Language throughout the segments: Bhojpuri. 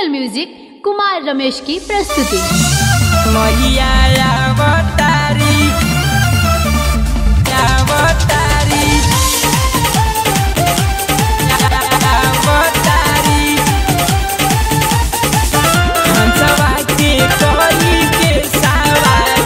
एंगल म्यूजिक कुमार रमेश की प्रस्तुति मैया अवतारी अवतारी अवतारी हंसवा के कोई के सवार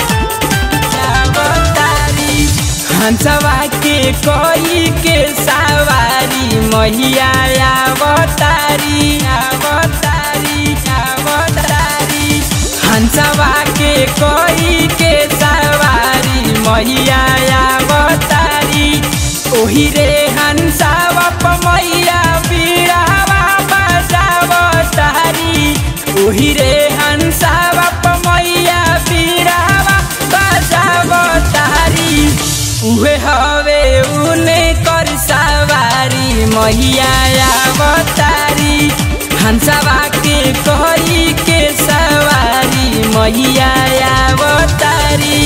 अवतारी हंसवा के कोई के सवारी मैया अवतारी अवतारी अवतारी हंसवा के कोई के सवारी मैया अवतारी ओही रे हंसवा प मैया बीड़ावा बजावतारी ओही रे हंसवा प मैया बीड़ावा बजावतारी उहे हवे उने कर सवारी मैया अवतारी हंसवा के कोई के सवारी मैया अवतारी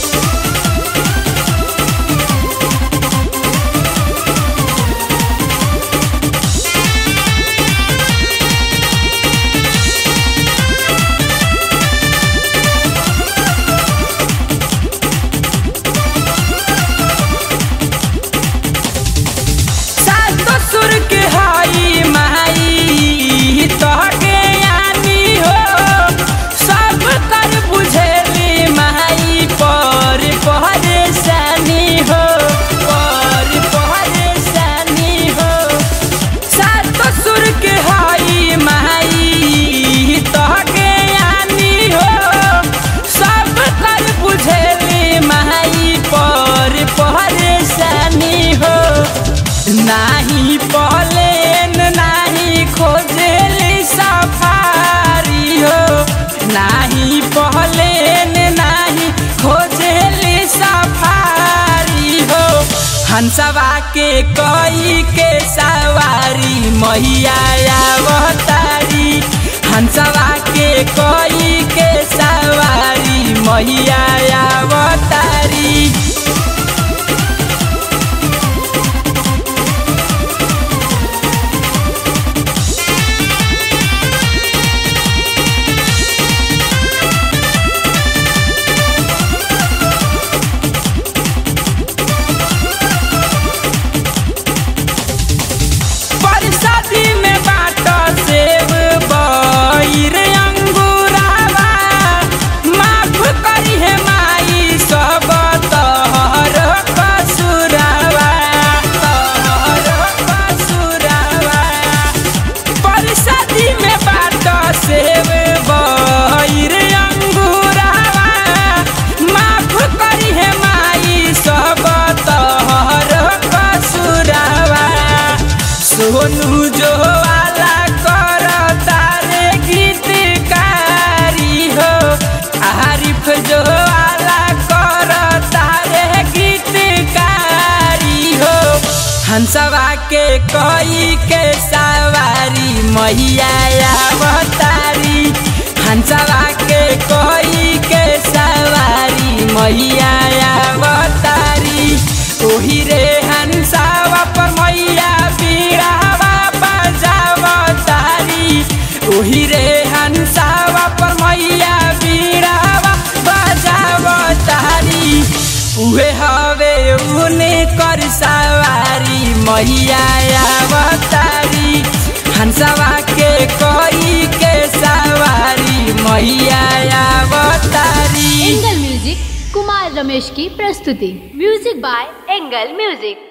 सातो सुर के हाई माई तोहके आनी हो सब कर बुझेली माई पर परेशानी हो पर परेशानी हो सातो सुर के हाई माई तोहके आनी हो सब कर बुझेली माई पर परेशानी हो नाही पलेन नाही खोजेली सफारी हो नाही पलेन नाही खोजेली सफारी हो हंसवा के कोई के सवारी मैया अवतारी हंसवा के कोई के सवारी मैया अवतारी परसादी में बाट सेब बईर अंगूरावा माफ करी है माई सब तोहर कसुरावा तोहर कसुरावा परसादी में बाट सेब बईर अंगूरावा माफ करी है माई सब तोहर कसुरावा सोनू जो वाला कर तारे गीतकारी हो आरिफ जो वाला कर तारे गीतकारी हो हंसवा के कोई के सवारी मैया अवतारी हंसवा के कोई के सवारी मैया अवतारी ओही रे हंसवा पर मैया बीड़ावा बजावतारी ओही रे हंसवा पर मैया बीड़ावा बजावतारी उहे हवे उने कर सवारी मैया अवतारी हंसवा के कोई के सवारी मैया अवतारी एंगल म्यूजिक कुमार रमेश की प्रस्तुति म्यूजिक बाय एंगल म्यूजिक